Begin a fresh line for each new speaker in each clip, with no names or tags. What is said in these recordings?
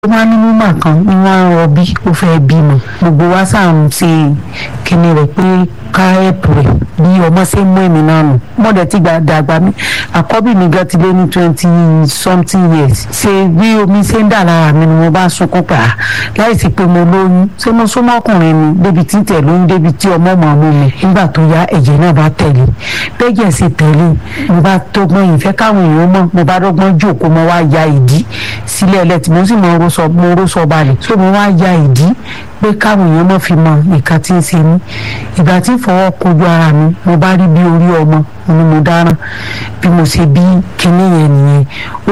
ó máa ní mímọ̀ kan ní wọ́n á rọbí ó fẹ́ bímọ gbogbo wa sáà ń ṣe kíni rẹ̀ pé ká ẹ̀pù rẹ̀ bí ọmọ ṣe ń mú èmi náà nù mọ̀dẹ̀ tí gba dàgbà mi àkọ́bí mi gan ti lé ní twenty something years ṣe bí omi ṣe ń dà lára mi ni mo bá sunkún pa láì sí pé mo lóyún ṣé mo súnmọ́ ọkùnrin mi débi tí tẹ̀ lóyún débi tí ọmọ mọ̀ mú mi nígbà tó yá ẹ̀jẹ̀ náà bá tẹ̀lé bẹ́jẹ̀ sì tẹ̀lé mo bá dọ́gbọ́n ìfẹ́ káwọn èèyàn mọ̀ mo bá dọ́gbọ́n jókòó mo wá ya ìdí sílẹ̀ ẹlẹ́tì mo sì mọ oró mo oró sọ balẹ̀ so mo wá ya ìdí pé káwọn èèyàn mọ̀ fi mọ nǹkan tí ń ṣe mí ìgbà tí fọwọ́ kojú ara mi mo bá rí bí orí ọmọ ni mo dáràn bí mo ṣe bí kinní yẹn nìyẹn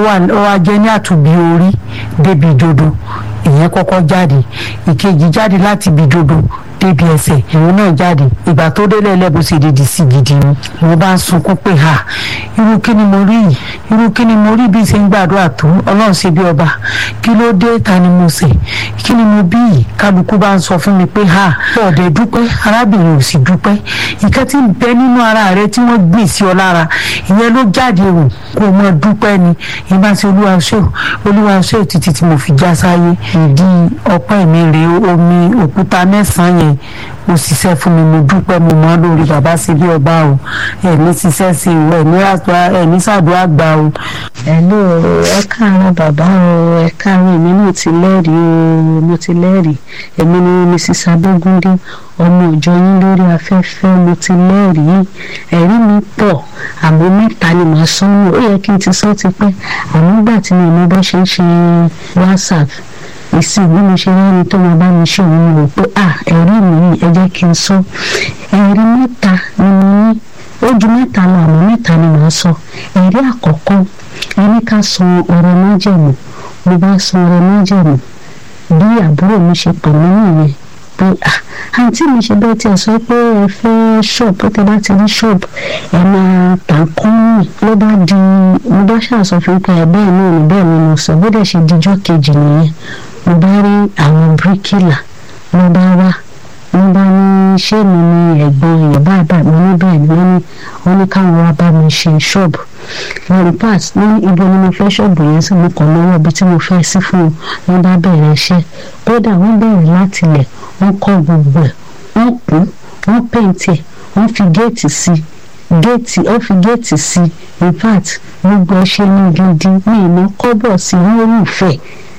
ó wá jẹ́ ní àtúbí orí débi ìdodo ìyẹn kọ́kọ́ jáde ìkejì jáde láti ibi ìdodo débi ẹsẹ̀ ìwọ náà jáde ìgbà tó délé ẹlẹ́bùn ṣe dìdì sí gidi ni mo bá ń sunkún pé ha irú kí ni mo rí yìí irú kí ni mo rí bí ṣe ń gbàdúrà tó ọlọ́run ṣe bí ọba kí ló dé ta ni mo ṣe kí ni mo bí yìí kálukú bá ń sọ fún mi pé ha ọ̀dẹ̀ dúpẹ́ arábìnrin ò sì dúpẹ́ ìkan tí ń bẹ nínú ara rẹ tí wọ́n gbìn sí ọ lára ìyẹn ló jáde wò kó o mọ dúpẹ́ ni ìbá ṣe olúwa ṣe olúwa ṣe títí tí mo fi já sáyé ìdí ọpẹ́ mi rèé omi òkúta mẹ́sàn-án yẹn ó ṣiṣẹ́ fún mi mo dúpẹ́ mo mọ́ lórí bàbá sí bí ọba o ẹ̀mí ṣiṣẹ́ sí o ẹ̀mí ṣàdúrà gbà o.
ẹ̀lú ẹ káàárọ̀ bàbá o ẹ káàárọ̀ èmi náà ti lẹ́rìí o mo ti lẹ́rìí èmi ni mrs abógúndé ọmọ ìjọ yín lórí afẹ́fẹ́ mo ti lẹ́rìí ẹ̀rí mi pọ̀ àmọ́ mẹ́ta ni màá sọ́nù ó yẹ kí n ti sọ́ ti pẹ́ àmọ́ gbà tí mi ò mọ bó ṣe ń ṣe whatsapp ìsìn bí mo ṣe rẹ́ni tó máa bá mi ṣe òun rò pé à ẹ̀rí mi yìí ẹ jẹ́ kí n sọ ẹ̀rí mẹ́ta ni mo ní ó ju mẹ́ta lọ àmọ́ mẹ́ta ni màá sọ ẹ̀rí àkọ́kọ́ ẹni ká san ọ̀rọ̀ májẹ̀mú mo bá san ọ̀rọ̀ májẹ̀mú bí àbúrò mi ṣe pè mí nìyẹn pé àǹtí mi ṣe bẹ́ẹ̀ tí ẹ sọ pé ẹ fẹ́ ṣọ́ọ̀bù tẹ bá ti rí ṣọ́ọ̀bù ẹ máa tà kọ́ọ̀nì ló bá di mo bá ṣàṣọ fún pé ẹ bẹ́ẹ̀ náà ní bẹ́ẹ̀ ni mo sọ bó dẹ̀ ṣe dijọ́ kejì nìyẹn mo bá rí àwọn bíríkìlà mo bá wá mo bá ní ṣé mi ni ẹ̀gbọ́n èèyàn báyìí báyìí mo ní bẹ́ẹ̀ ni wọ́n ní wọ́n ní káwọn wá bá mi ṣe ṣọ́ọ̀bù lórí pass ní ibi ni mo fẹ́ ṣọ́ọ̀bù yẹn sí mo kàn lọ́wọ́ ibi tí mo fẹ́ sí fún un wọ́n bá bẹ̀rẹ̀ iṣẹ́ kódà wọ́n bẹ̀rẹ̀ láti ilẹ̀ wọ́n kọ́ gbogbo ẹ̀ wọ́n kún wọ́n pèntì ẹ̀ wọ́n fi géètì sí géètì ó fi géètì sí in fact gbogbo ẹ ṣe ní gidi ní ìná kọ́bọ̀ sí lórí ìfẹ́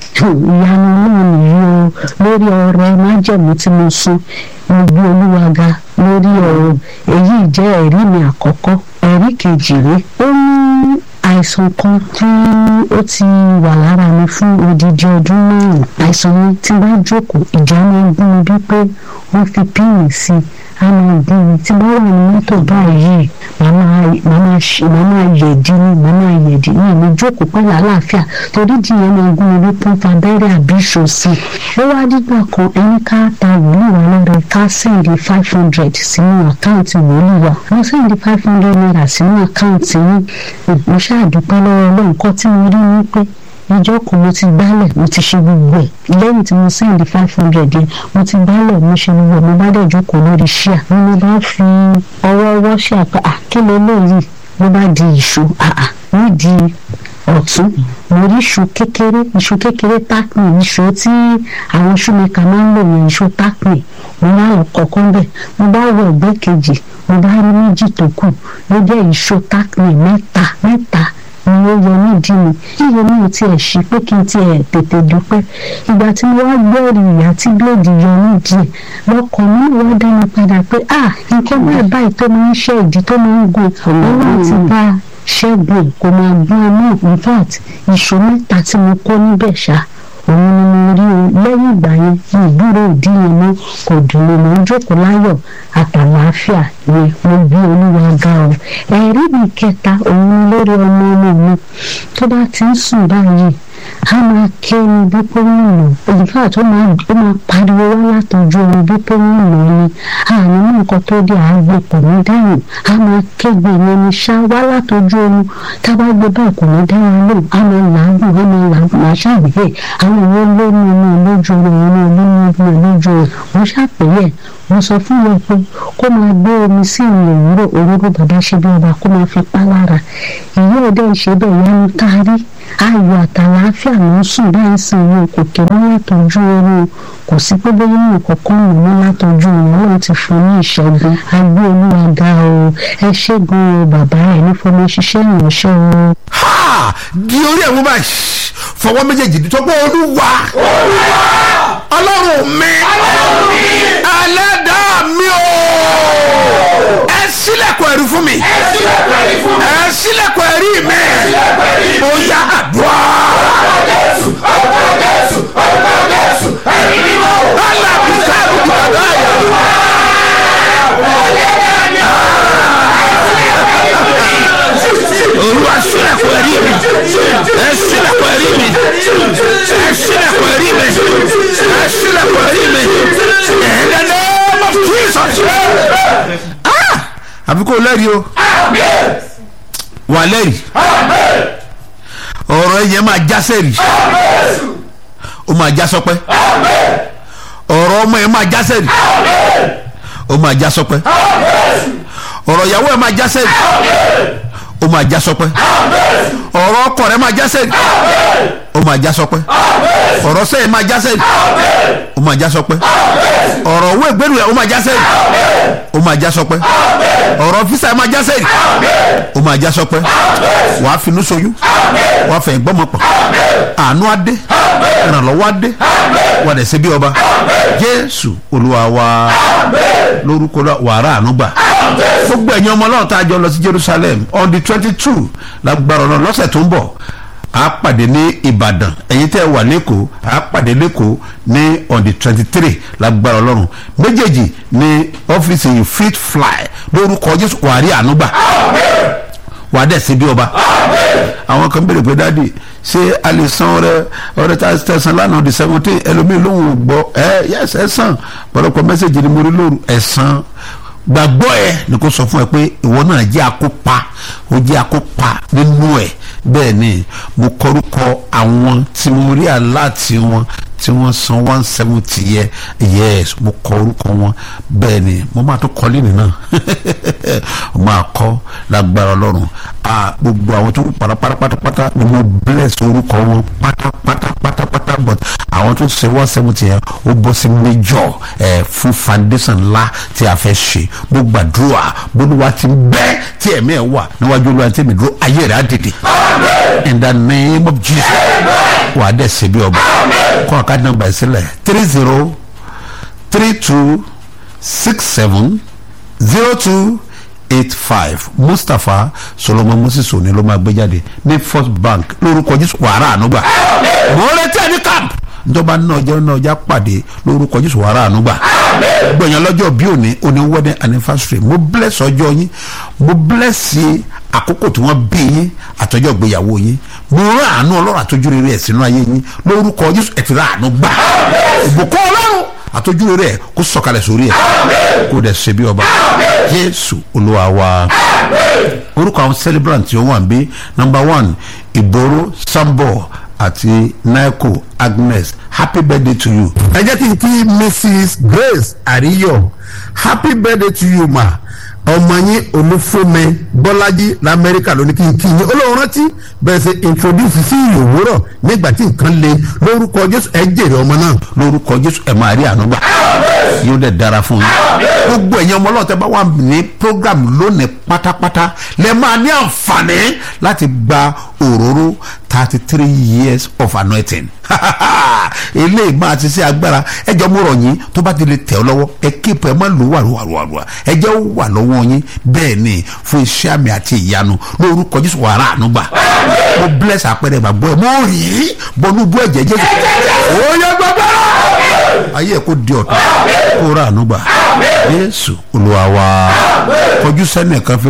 ìyanu náà nìyí o lórí ọrẹ májẹ̀mú tí mo sún mo gbé olúwa ga lórí ọ̀rọ̀ èyí jẹ́ ẹ̀rí mi àkọ́kọ́ ẹ̀rí kejì rèé ó ní àìsàn kan tí ó ti wà lára mi fún odidi ọdún márùn àìsàn mi tí bá jókòó ìjà máa ń gún mi bí pé wọ́n fi píìnì sí i a máa gún mi tí bá wà ní mọ́tò báyìí màá máa yẹ̀dí ni màá máa yẹ̀dí ní ìlú jókòó pẹ̀lú àlàáfíà torí jìyẹn máa gún mi bí pọ́ńpà abẹ́rẹ́ àbí ìṣòsì ó wá dígbà kan ẹni ká ta wòlíì wa lọ́rẹ̀ ká sẹ́ǹdì five hundred sínú àkáǹtì wòlíì wa wọ́n sẹ́ǹdì five hundred naira sínú àkáǹtì yín mo ṣáàdúpẹ́ lọ́wọ́ ọlọ́run kan tí mo rí ni pé ìjọ kan mo ti gbálẹ̀ mo ti ṣe gbogbo ẹ̀ lẹ́yìn tí mo sẹ́ndì five hundred yẹn mo ti gbálẹ̀ mo ṣe gbogbo ẹ̀ mo bá dẹ̀ jókòó lórí ṣíà ni mo bá fi ọwọ́ ọwọ́ ṣe àpá àkílẹ̀ lóyìí ló bá di ìṣó àà nídìí ọ̀tún mo rí iṣu kékeré iṣu kékeré tákùn iṣu tí àwọn ṣúmẹ́ka máa ń lò yẹn iṣu tákùn mo bá lọ kọ̀ọ̀kan bẹ̀ mo bá wọ ẹ̀gbẹ́ kejì mo bá rí méjì tó kù ló jẹ́ iṣu tákùn mẹ́ta mẹ́ta ni ó yọ nídìí mi yíyọ mi ò tiẹ̀ ṣí pé kí n tiẹ̀ tètè dúpẹ́ ìgbà tí mo wá gbẹ́rì ìyá tí bíléèdì yọ nídìí lọ́kàn mi wá dá mi padà pé ah nǹkan báyìí báyìí tó máa ń ṣe ìdí tó máa ń gun ọlọ́run ti bá ṣẹ́gun kò máa gbọ́n ẹ náà in fact ìṣó mẹ́ta tí mo kó níbẹ̀ ṣá òun ni mo rí o lẹ́yìn ìgbà yẹn ní ìdúró ìdí yẹn mọ́ kò dùn mí mo ń jókòó láyọ̀ àtàlàáfíà yẹn mo bí olúwa ga o ẹ̀rí mi kẹta òun ni lórí ọmọ ọmọ mi tó bá ti ń sùn báyìí a máa ké ní bí pé wọ́n lò ìfà tó máa ó máa pariwo wá látọjú omi bí pé wọ́n lò ní àní mú nǹkan tó dé àágbé kò ní dáhùn a máa kégbe yẹn ní ṣá wá látọjú omi tá a bá gbé báyìí kò ní dáhùn lò a máa làágùn a máa làágùn máa ṣàgbé àwọn ìwé lónìí inú lójú oorun inú olóyún inú lójú oorun wọ́n ṣàpèyẹ wọ́n sọ fún wọn pé kó máa gbé omi sí ìrìn òwúrọ̀ òwúrọ̀ bàbá ṣe bí ọba kó máa fi pa lára ìyá ọdẹ ìṣe bẹ́ẹ̀ yánu kárí ayọ̀ àtàlàáfíà ló ń sùn bẹ́ẹ̀ ń sìn wọn kò ké mọ́ látọjú oorun kò sí pé bóyá wọn kọ̀ọ̀kan wò mọ́ látọjú oorun ọlọ́run ti fún ní ìṣẹ́gun agbé olúwa ga o ẹ ṣẹ́gun o bàbá ẹ̀ ní fọmọ ṣiṣẹ́ ìránṣẹ́ o.
ha di orí ẹ̀wọ̀n báyìí fọwọ́ méjèèjì tó pé olúwa ọlọ́run mi ẹlẹ́dàá mi o ẹ sílẹ̀kùn ẹ̀rí fún mi ẹ sílẹ̀kùn ẹ̀rí mi ó yá àdúrà. alábìsá àbùkù àdáyà. olúwa sílẹ̀kùn ẹ̀rí mi ẹ sílẹ̀kùn ẹ̀rí mi ẹ sílẹ̀kùn ẹ̀rí mi ẹ sílẹ̀kùn ẹ̀rí mi in the name of Jesus. Ah! àfi kò lẹ́rìí o wà lẹ́rìí ọ̀rọ̀ ẹ̀yẹ máa já sẹ́rìí ó máa já sọpẹ́ ọ̀rọ̀ ọmọ ẹ̀ máa já sẹ́rìí ó máa já sọpẹ́ ọ̀rọ̀ ìyàwó ẹ̀ máa já sẹ́rìí ó máa já sọpẹ́ ọ̀rọ̀ ọkọ rẹ̀ máa já sẹ́rìí ó máa já sọpẹ́ ọ̀rọ̀ sẹ́yìn máa já sẹ́rìí ó máa já sọpẹ́ ọ̀rọ̀ owó ìgbẹ́rù rẹ̀ ó máa já sẹ́rìí ó máa já sọpẹ́ ọ̀rọ̀ físà ẹ̀ máa já sẹ́rìí ó máa já sọpẹ́ wàá finú soyún wàá fẹ̀yìn gbọ́mọ pọ̀ àánú á dé ìrànlọ́wọ́ á dé wà dẹ̀ ṣe bí ọba jésù olúwa wa lórúkọ wàrà àánú gbà gbogbo ẹ̀yin ọmọ ọlọ́run tá a jọ lọ sí jerusalem on the twenty two lágbára ọ̀nà lọ́sẹ̀ tó ń bọ̀ a pàdé ní ìbàdàn ẹ̀yin tẹ́ ẹ wà lẹ́kọ̀ọ́ a pàdé lẹ́kọ̀ọ́ ní on the twenty three lágbára ọlọ́run méjèèjì ní ọ́fíìsì yìí fit fly lórúkọ jésù wàrí àánú gbà wà á dẹ̀ sí bí ọba àwọn kan béèrè pé dáàdi ṣé a lè san ọrẹ ọrẹ tá a tẹsán lánàá di seventeen ẹlòmíì lóhùn ò gbọ́ ẹ yẹs ẹ san pọ̀lọpọ̀ mẹ́sẹ̀gì ni mo rí lóru ẹ san gbàgbọ́ ẹ ni kò sọ fún ẹ pé ìwọ náà jẹ́ akópa ó jẹ́ akópa nínú ẹ bẹ́ẹ̀ ni mo kọrúkọ àwọn tí mo rí aláàtì wọn tí wọ́n san one seventy yẹ yes mo kọ orúkọ wọn bẹ́ẹ̀ ni mo máa tó kọ́ lẹ́nu náà mo máa kọ́ lágbára ọlọ́run gbogbo àwọn tó kù pátápátá ni mo bless orúkọ wọn pátápátá but àwọn tó ṣe one seventy yẹn ó bọ́ sí major ẹ̀ fún foundation ńlá tí a fẹ́ ṣe mo gbàdúrà bólúwa ti bẹ́ tí ẹ̀mí ẹ̀ wà níwájú olúwa tí mi dúró ayé rẹ̀ á dìde in the name of jesus wà á dẹ̀ ṣe bí ọba kọ́ ọ̀ka nọ́mbà ẹ̀ sílẹ̀ three zero three two six seven zero two eight five mustapha solomon moses òní ló máa gbé jáde ní first bank lórúkọ jésù wàrà ànúgbà mo retí ẹni camp njọba náà ọjọ́ náà ọjà pàdé lórúkọ jésù wàrà ànúgbà gbọ̀nyàn lọ́jọ́ bí òní òní wedding anniversary mo bless ọjọ́ yín mo bless àkókò tí wọ́n bí yín àtọ́jọ́ ìgbéyàwó yín mo rán àánú ọlọ́run àtọ́jú rere ẹ̀ sínú ayé yín lórúkọ jésù ẹ̀ ti rà àánú gbà ìbùkún ọlọ́run àtọ́jú rere ẹ̀ kó sọ̀kalẹ̀ sórí ẹ̀ kó dẹ̀ ṣe bí ọba jésù olúwa wa orúkọ àwọn celebrant tí ó wà ń bí number one ìgboro sambo àti naiko agnes happy birthday to you.
ẹ jẹ́ kí n kí mrs grace àríyọ̀ happy birthday to you ma ọmọ yín olúfúnmi bọ́lájí lamẹ́ríkà ló ní kí n kí yín olóhùn rántí bẹ́ẹ̀ ṣe introduce sí ìyòwúrọ̀ nígbà tí nǹkan le lórúkọ jésù ẹ jèrè ọmọ náà.
lórúkọ jésù ẹ máa rí àánú gbà yóò dẹ̀ dára fún yín gbogbo ẹ̀yin ọmọ ọlọ́run tẹ́ bá wà ní program lónìí pátápátá lẹ máa ní àǹfààní láti gba òróró thirty three years of anointing eléyìí máa ti ṣe agbára ẹjọ́ mo rọ̀ yín tó bá ti lè tẹ̀ ọ́ lọ́wọ́ ẹ kéèpù ẹ má lò wàrúwàrúwàrúwà ẹjẹ́ ó wà lọ́wọ́ yín bẹ́ẹ̀ ni fún iṣẹ́ àmì àti ìyanu lórúkọ jésù wàrà ànúgbà mo bless àpẹẹrẹ ìgbàgbọ́ ẹ mo rí bọnú bú ẹ̀jẹ̀ jésù ó yẹ gbàgbọ́ ayé ẹ kó di ọ̀tún kó rà ànúgbà jésù olúwa wa kọjú sẹ́nìkan fi